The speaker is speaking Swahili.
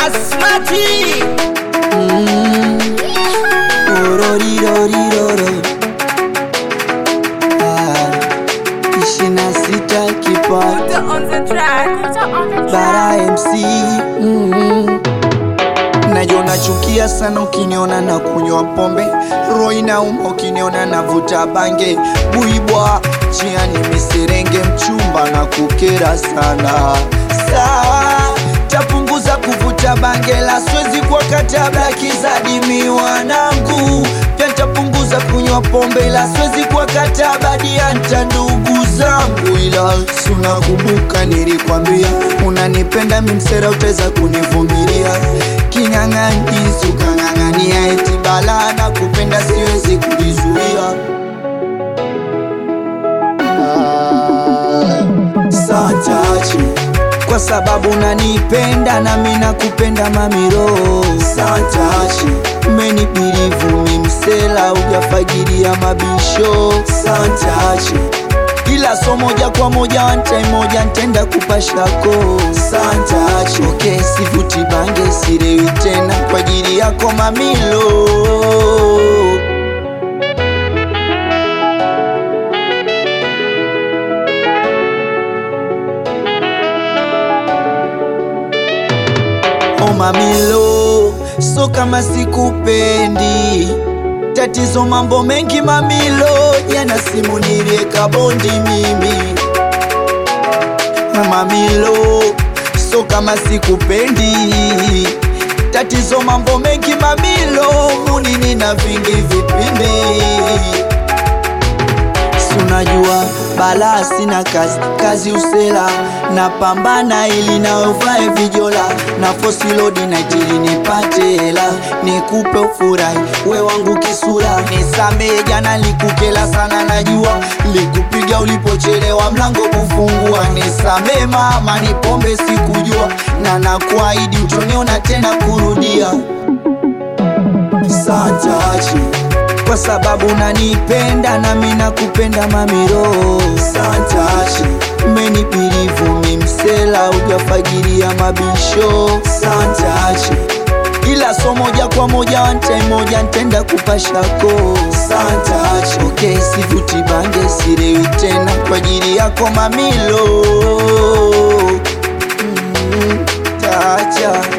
Basmati Ororiroriroro Ah, ishirini na sita kipato on the track. Bara MC mm. Najua nachukia sana ukiniona na kunywa pombe, roho inauma ukiniona navuta bange, buibwa chiani miserenge, mchumba na kukera sana. Sawa, tapunguza kuvuta bange, la siwezi kwa kataba kizadimi wanangu, pia tapunguza kunywa pombe, la siwezi kwa kataba dianta ndugu zangu, ila sunakumbuka nilikwambia unanipenda mimsera, utaweza kunivumilia kinyang'anyizi ukang'ang'ania eti bala na kupenda siwezi kujizuia Ah, saa chache kwa sababu unanipenda nami nakupenda mamiro saa chache menipirivu mimsela ujafagiria mabisho saa chache ila so moja kwa moja wantai moja ntenda kupashako santacho okay, sivuti bange sirewi tena kwa ajili yako mamilo oh mamilo so kama sikupendi tatizo mambo mengi mamilo jana simu nilieka bondi mimi mamilo so kama sikupendi tatizo mambo mengi mamilo munini na vingi vipindi si unajua balaa sina kazi kazi usela napambana ili naovae vijola na fosilodi naitili nipate hela nikupe ufurahi we wangu kisura nisamee jana likukela sana najua likupiga ulipochelewa mlango kufungua nisamee mama ni pombe sikujua na nakuahidi utoniona tena kurudia saa chache kwa sababu unanipenda nami nakupenda mamiro santashi menipirivu mimsela ujafagiria mabisho santashi ila so moja kwa moja wantai moja ntenda kupashako santashi okay, sivuti bange sirewi tena kwa ajili yako mamilo mm, tacha